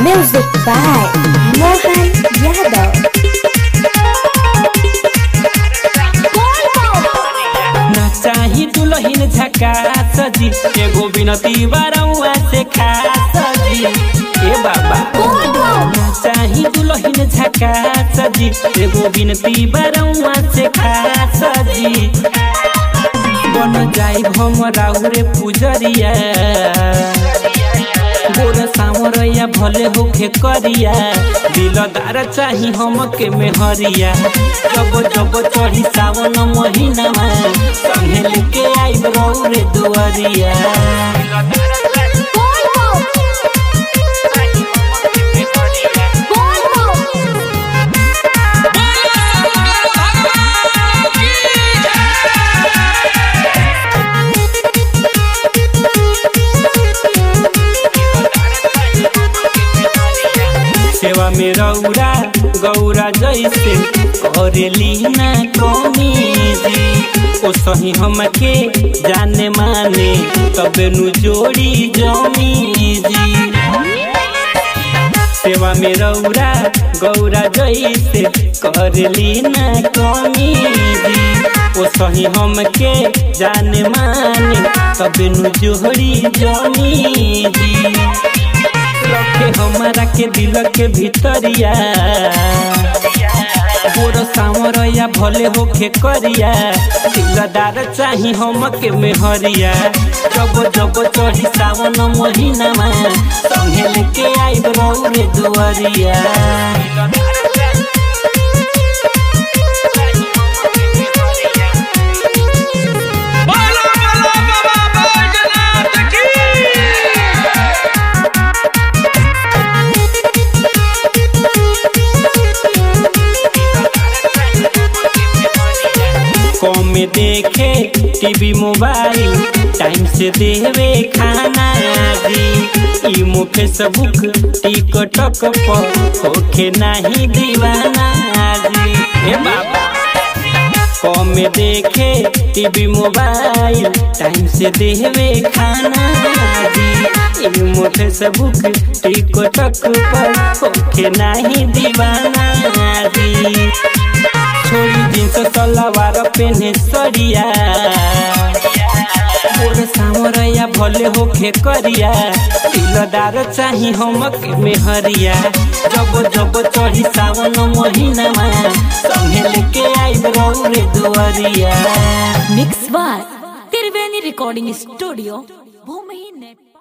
Music by Mohan Yadav. ना चाही दुलहिन झका सजी एगो बिनती बारौआ से खा सजी ए बाबा ना चाही दुलहिन झका सजी एगो बिनती बारौआ से खा सजी बन जाई हम राउरे पुजरिया गोर सामरैया भले होखे करिया दिलदार चाही हमके मेहरिया जब जब चढ़ी सावन महीनामा संगे लेके आई रौरे दुआरिया सेवा में रौरा गौरा जैसे करेली ना कमी जी ओ सही हमके जाने माने तबे नु जोड़ी जमी जी सेवा में रौरा गौरा जैसे करली ना कमी जी ओ सही हमके जाने माने तबे नु जोड़ी जमी जी रखे हमारा के दिल के भीतरिया गोर सामरया भले होखे करिया दिलदार चाही हमके मेहरिया जब जब चढ़ी सावन महीनामा संगे लेके आई रौरे दुआरिया बोलो बोलो बाबा बैजनाथ की कम में देखे टीवी मोबाइल टाइम से देवे खाना जी इमो फेसबुक टिकटक पर होखे नहीं दीवाना जी हे बाबा कम में देखे टीवी मोबाइल टाइम से देवे खाना जी इमो फेसबुक टिकटक पर होखे नहीं दीवाना जी छोड़ी जींस सलवार पेने सरिया मोर सामरया भले होखे करिया दिलदार चाही हमके मेहरिया जब जब चढ़ी सावन महीनामा संगे लेके आई रौरे दुआरिया mix by Triveni recording studio Bhumi net